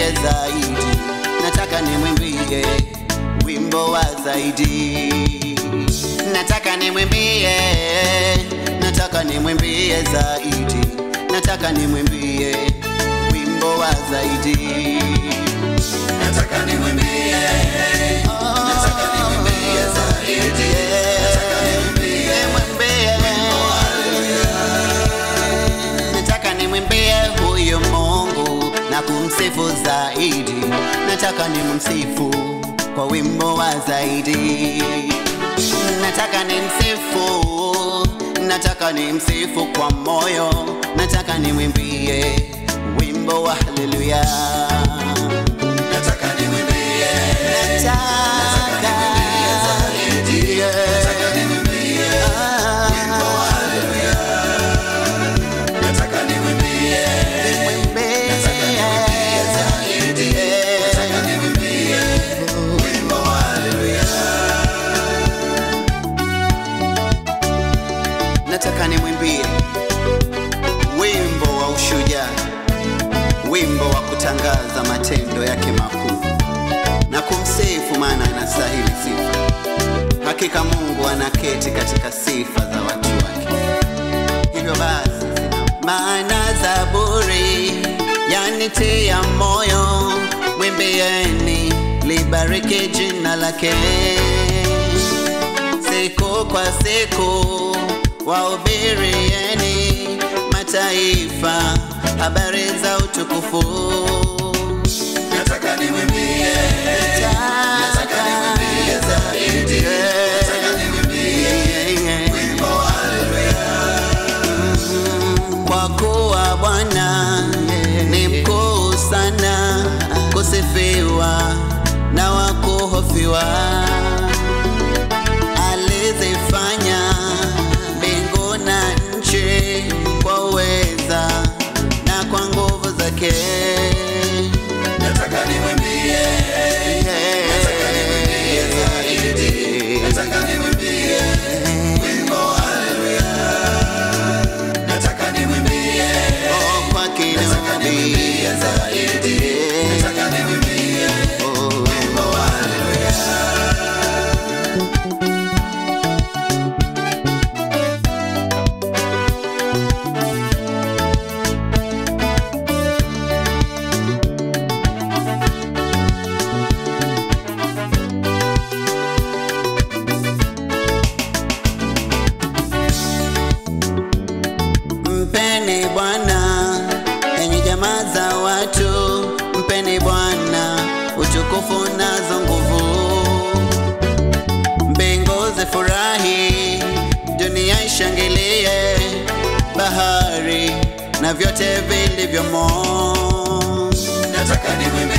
nimwimbie zaidi, nataka nimwimbie wimbo wa zaidi, nataka nimwimbie, nataka nimwimbie zaidi, nataka nimwimbie wimbo wa zaidi, nataka nimwimbie, nataka nimwimbie zaidi, nataka nimwimbie nataka nimwimbie huyu Mungu na kumsifu zaidi, nataka nimsifu kwa wimbo wa zaidi, nataka nimsifu, nataka nimsifu kwa moyo, nataka nimwimbie wimbo wa haleluya, nataka nimwimbie, nataka nimwimbie zaidi, nataka nimwimbie wimbo wa haleluya, nataka nimwimbie, nataka nimwimbie zaidi, nataka nimwimbie wimbo wa haleluya, nataka nimwimbie wimbo wa ushujaa, wimbo wa kutangaza matendo yake makuu na kumsifu, maana anastahili sifa. Hakika Mungu anaketi katika sifa za watu wake. Hivyo basi, maana Zaburi yanitia moyo, mwimbieni, libariki jina lake siku kwa siku wahubirieni mataifa habari za utukufu. nataka nimwimbie, nataka nimwimbie zaidi, nataka nimwimbie wimbo wa haleluya, Kwa kuwa Bwana ni mkuu sana, kusifiwa na wakuhofiwa. Alizifanya mbingu na nchi kwa uweza na kwa nguvu zake. nataka nimwimbie, nataka nimwimbie zaidi, nataka nimwimbie wimbo wa haleluya, nataka nimwimbie, Oh, kwake nataka nimwimbie zaidi, nataka nimwimbie wimbo wa haleluya. Mpeni Bwana enyi jamaa za watu, mpeni Bwana utukufu nazo nguvu. Mbingu zifurahi, dunia ishangilie, bahari na vyote vilivyomo. nataka nimwimbie